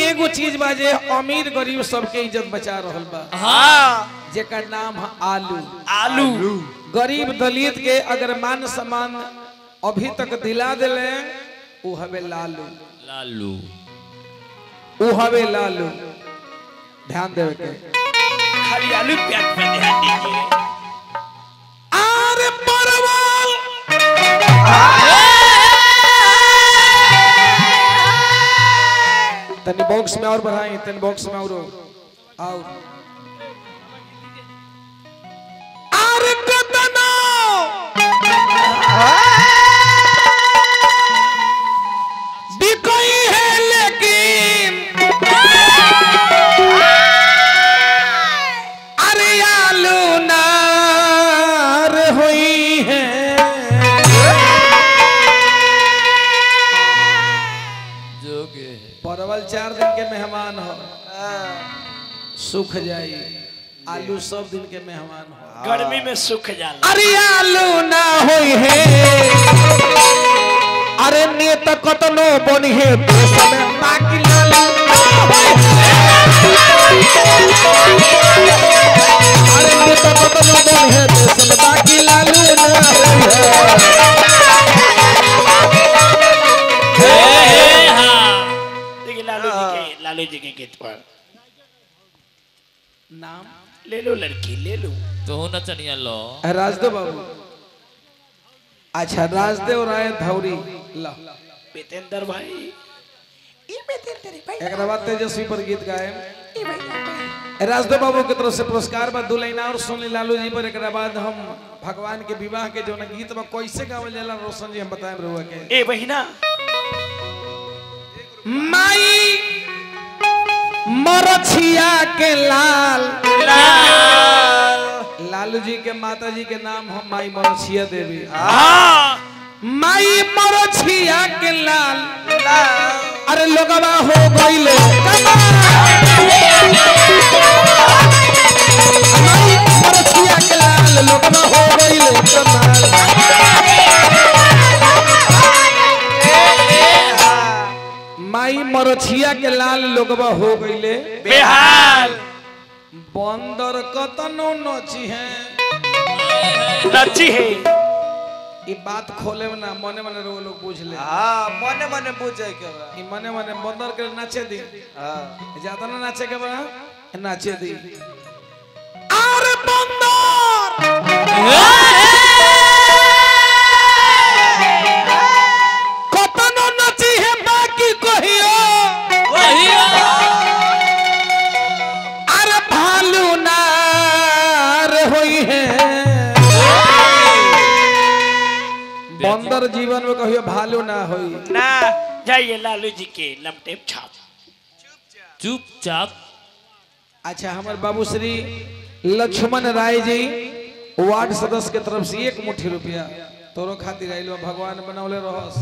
एगो चीज बा जे अमीर गरीब सबके इज्जत बचा रहल बा हाँ जेकर नाम है आलू आलू गरीब दलित के अगर मान सम्मान अभी तक दिला दिले उ हवे लालू लालू उ हवे लालू ध्यान देवे के खाली आलू प्याज पे ध्यान दीजिए अरे परवल तनी बॉक्स में और बढ़ाई तनी बॉक्स में और और अरे कतना बिकई है लेकिन अरे आलू नार हुई है जोगे परवल चार दिन के मेहमान हो सूख जाई आलू सब दिन के मेहमान हो गर्मी में सूख जाला अरे आलू ना होई है अरे नेत कतनो बनी है देश में बाकी लालू ना होई है। अरे नेत कतनो बनी है देश में बाकी लालू ना होई है देखिए लालू जी के लालू जी के गीत पर नाम ले लो लड़की ले लो तो नचनिया लो राजदेव बाबू अच्छा राजदेव राय धौरी ला बेतेंद्र भाई एक बाद तेजस्वी पर गीत गाए राजदेव बाबू की तरफ से पुरस्कार बा दू लाइन और सुन ली लालू जी पर एक बाद हम भगवान के विवाह के जो ना गीत बा कैसे गावल जाला रोशन जी हम बताएं रहुआ के ए बहिना माई मरछिया के लाल लालू जी के माता जी के नाम हम माई मरछिया देवी हाँ माई मरछिया के लाल अरे लोगवा हो गईले माई मरछिया के लाल लोगवा हो गईले कमाल माई मरछिया के लाल लोगवा हो गईले बेहाल बंदर कतनो नची है नची है ई बात खोले में ना मने मने रो लोग बुझ ले हाँ मने मने पूछे के बा ई मने मने बंदर के नाचे दी हाँ ज्यादा ना नाचे के बा नाचे दी अरे बंदर कतनो नची है बाकी कहियो अरे भालू नार होई है बंदर जीवन में कहियो भालू ना होई ना जाइए लालू जी के लमटेप छाप चुपचाप अच्छा हमारे बाबू श्री लक्ष्मण राय जी वार्ड सदस्य के तरफ से एक मुट्ठी रुपया तोरो खातिर आइलो भगवान बनौले रहस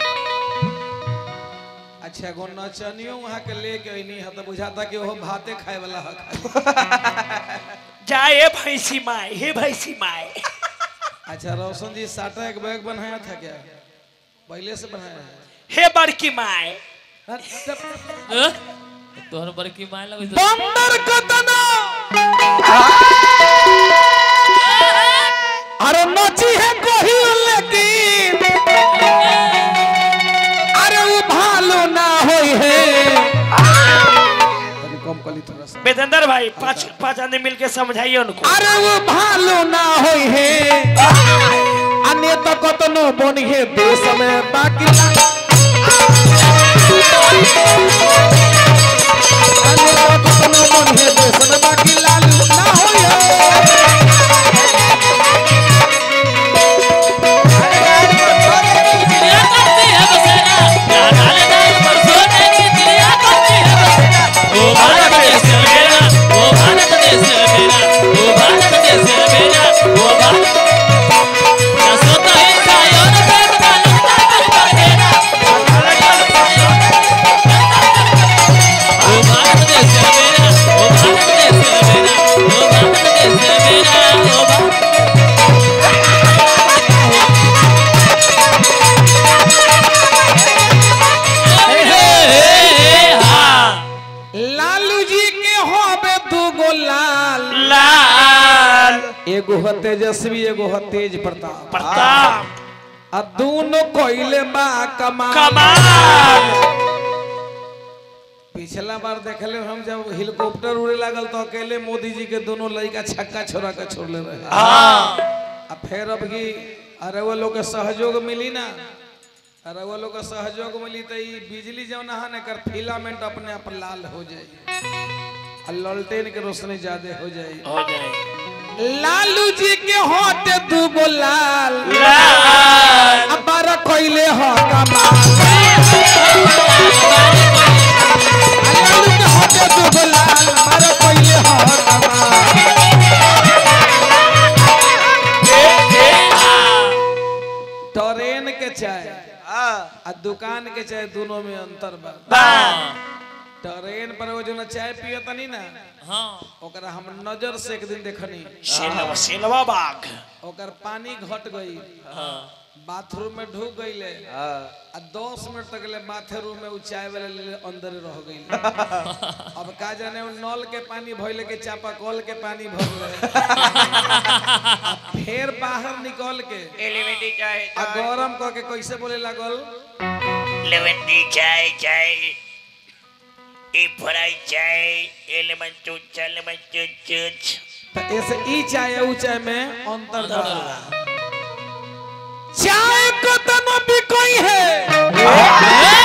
अच्छा गो नचनियो वहाँ के लेके अइनी है तो बुझाता कि वो भाते खाए वाला है जाए भैंसी माए हे भैंसी माए अच्छा रोशन जी साटा एक बैग बनाया था क्या पहले से बनाया है हे बड़की माए तोहर बड़की माय लगे बंदर कतना अरे नची है कोही लेकिन अरे वो भालो ना होई है तनी कम कली थोड़ा सा बेतेंद्र भाई पांच पांच आदमी मिलके समझाइए उनको अरे वो भालो ना होई है अन्य तो कतनो बनी है देश में बाकी अन्य तो कतनो बनी है देश में बाकी लालू ना होई है चिड़िया करती है बसेरा क्या डाले डाल पर सोने की चिड़िया करती है बसेरा ओ भारत देश मेरा ओ भारत देश मेरा ओ भारत देश मेरा ओ भारत ना सोता है सायों पेट का लगता है बसेरा एगो ह तेजस्वी एगो ह तेज प्रताप प्रताप आ दोनों कोइले बा कमाल कमाल पिछला बार देखले हम जब हेलीकॉप्टर उड़े लागल तो अकेले मोदी जी के दोनों लड़का छक्का छोड़ा के छोड़ले रहे हाँ आ फिर अब की अरे वो लोग के सहयोग मिली ना अरे वो लोग के सहयोग मिली तो ई बिजली जौन है ना कर फिलामेंट अपने आप लाल हो जाए आ ललटेन के रोशनी ज्यादा हो जाए हो जाए लालू जी के होते दूगो लाल लाल अबार कोइले हो कमाल लालू के होते दूगो लाल अबार कोइले हो कमाल ट्रेन के चाय हाँ आ दुकान के चाय दोनों में अंतर बा बा ट्रेन पर वो जो ना चाय पियो तनी ना हाँ ओकरा हम नजर से एक दिन देखनी सेलवा सेलवा बाग ओकर पानी घट गई हाँ बाथरूम में ढुक गईले हाँ आ दस मिनट तक ले बाथरूम में उ चाय वाले ले अंदर रह गई अब का जाने उ नल के पानी भइले के चापा कल के पानी भर ले आ फिर बाहर निकल के एलिमेंटी चाय आ गरम क के कैसे बोले लागल लेवेंटी चाय चाय ए फ्राई चाय एलिमेंट चुच एलिमेंट चुच तो ऐसे ई चाय उ चाय में अंतर बा चाय को तनो भी कोई है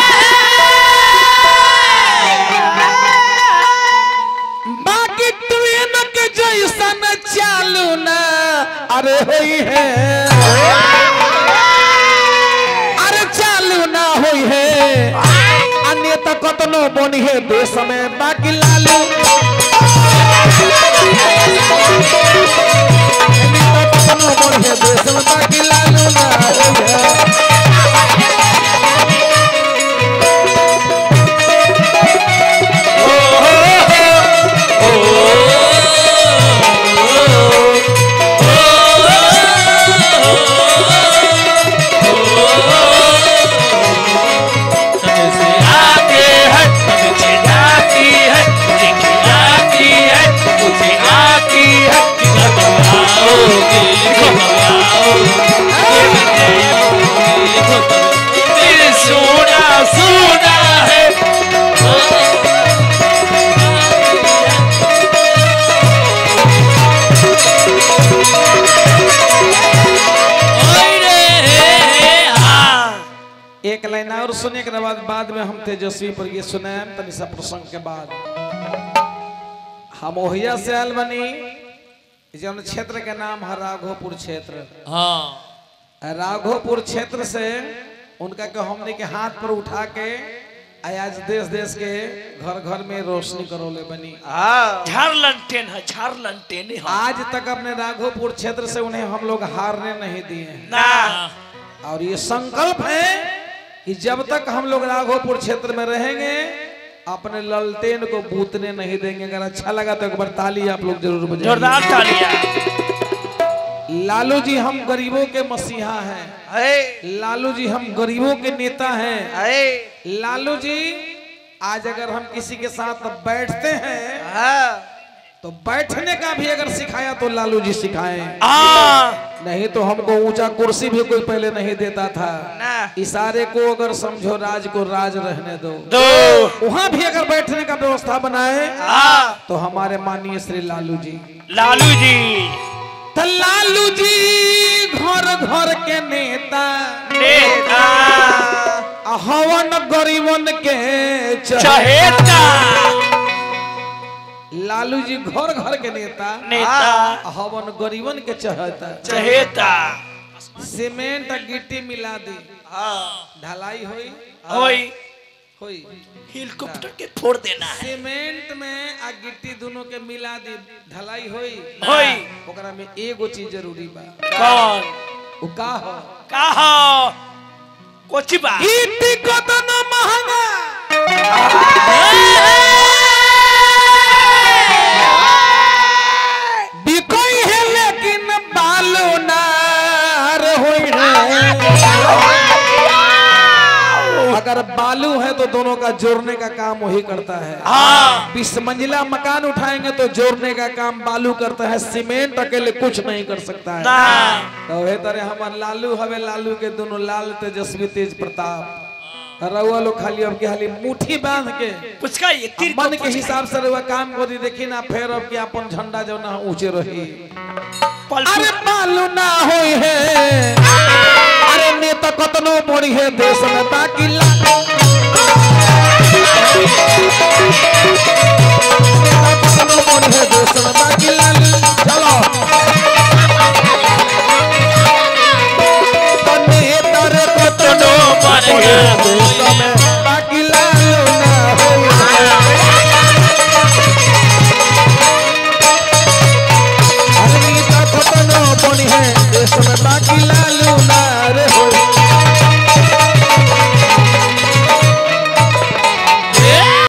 बाकी ट्रेन के जैसन चालू ना अरे होई है अरे चालू ना होई है अन्य तो कतनो बनी है देश में बाकी लालू अन्य तो कतनो बनी है देश में बाकी लालू ना होई है समय से आके है मुझे आती है मुझे आती है मुझे आती है कब आओगे कब आओगे दिल सोना सोना है हाँ एक लाइन और सुने के बाद बाद में हम तेजस्वी पर ये सुने तनि सा प्रसंग के बाद हम ओहिया से आयल बनी जौन क्षेत्र के नाम है राघोपुर क्षेत्र हाँ राघोपुर क्षेत्र से उनका के हमने के हाथ पर उठा के आज देश देश के घर घर में रोशनी करौले बनी हाँ झार लंटेन है झार लंटेन है आज तक अपने राघोपुर क्षेत्र से उन्हें हम लोग हारने नहीं दिए हैं ना और ये संकल्प है कि जब तक हम लोग राघोपुर क्षेत्र में रहेंगे अपने ललटेन को बूतने नहीं देंगे अगर अच्छा लगा तो एक बार ताली आप लोग जरूर बजाइए जोरदार तालियां लालू जी हम गरीबों के मसीहा हैं है लालू जी हम गरीबों के नेता हैं है लालू जी आज अगर हम किसी के साथ बैठते हैं हाँ तो बैठने का भी अगर सिखाया तो लालू जी सिखाएं हाँ नहीं तो हमको ऊंचा कुर्सी भी कोई पहले नहीं देता था ना इशारे को अगर समझो राज को राज रहने दो दो वहां भी अगर बैठने का व्यवस्था बनाए हाँ तो हमारे माननीय श्री लालू जी लालू जी तो लालू जी घर घर के नेता नेता आ हवन गरीबन के चहेता चहेता लालू जी घर घर के नेता नेता आ हवन गरीबन के चहेता चहेता सीमेंट आ गिट्टी मिला दी हाँ ढलाई होई होई होई हेलीकॉप्टर के फोड़ देना है सीमेंट में आ गिट्टी दोनों के मिला दी ढलाई होई होई ओकरा में एगो चीज जरूरी बा कौन वो का हो कहा कोची बा गिट्टी कतनो महंगा बिकोई है लेकिन बालू नार होई है अगर बालू बालू है तो दोनों का जोड़ने का काम वही करता है हाँ बीस मंजिला मकान उठाएंगे तो जोड़ने का काम बालू करता है सीमेंट अकेले कुछ नहीं कर सकता है ना तो वही तरह हमार लालू हवे लालू के दोनों लाल तेजस्वी तेज प्रताप रउआ लोग खाली अब के खाली मुट्ठी बांध के पुचका ये तीर मन के हिसाब से रउआ काम को दी देखी ना फेर अब के अपन झंडा जो ना ऊंचे रही पल अरे बालू ना होई है अरे नेता कतनो मोड़ी है देश में ताकि ला